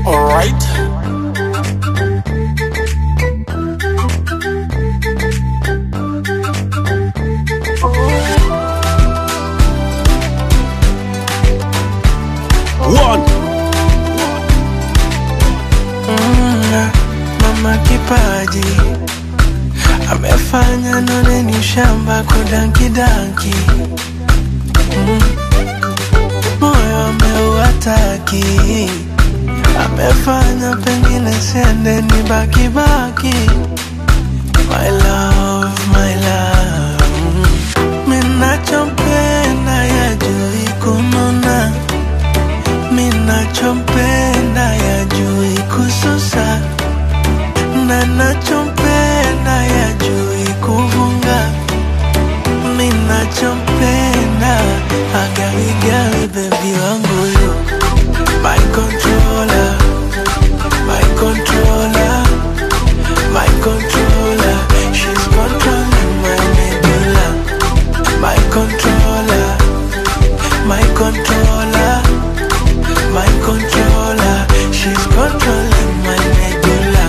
Alright. One. Mama kipaji amefanya none ni shamba kudanki danki mm. Moyo ameuataki amefanya pengine sende ni baki baki My love, my love mm. Minachompenda yajui kununa Minachompenda yajui kususa na nachompenda yajui kuvunga minachompenda agaigai bebi wangu yu my controller my controller my controller she's controlling my medulla my controller my controller my controller she's controlling my medulla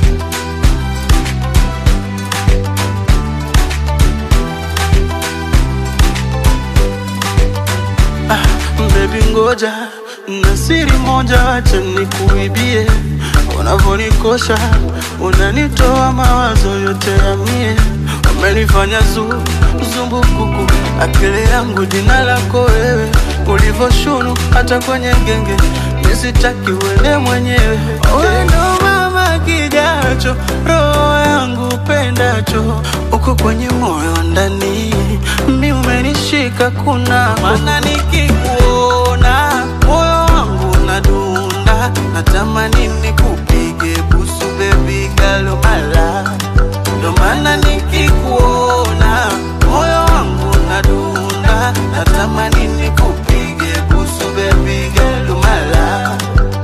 Baby ngoja na siri moja, acha nikuibie. Unavonikosha unanitoa mawazo yote ya mie, umenifanya zu zumbukuku, akili yangu jina lako wewe, ulivoshunu hata kwenye genge, nisitaki uende mwenyewe. Wewe ndo mama kijacho, roho yangu pendacho, uko kwenye moyo ndani, mi umenishika kuna maana nikikuona moyo wangu unadunda, natamani nikupige busu baby girl mala, ndo maana nikikuona moyo wangu unadunda, natamani nikupige busu baby girl mala,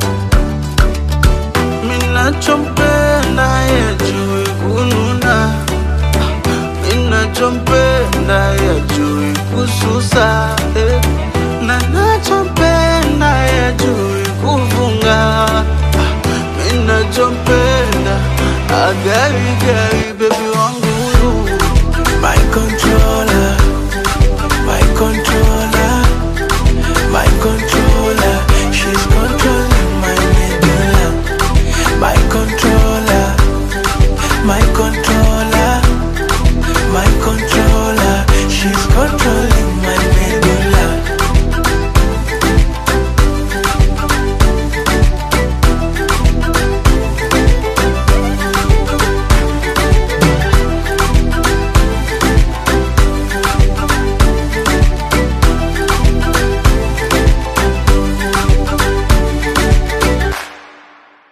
minachompenda yajui kununa ninachompenda yajui kususa eh. na nachompenda yajui kuvunga Ah, ninachompenda agaigai bebi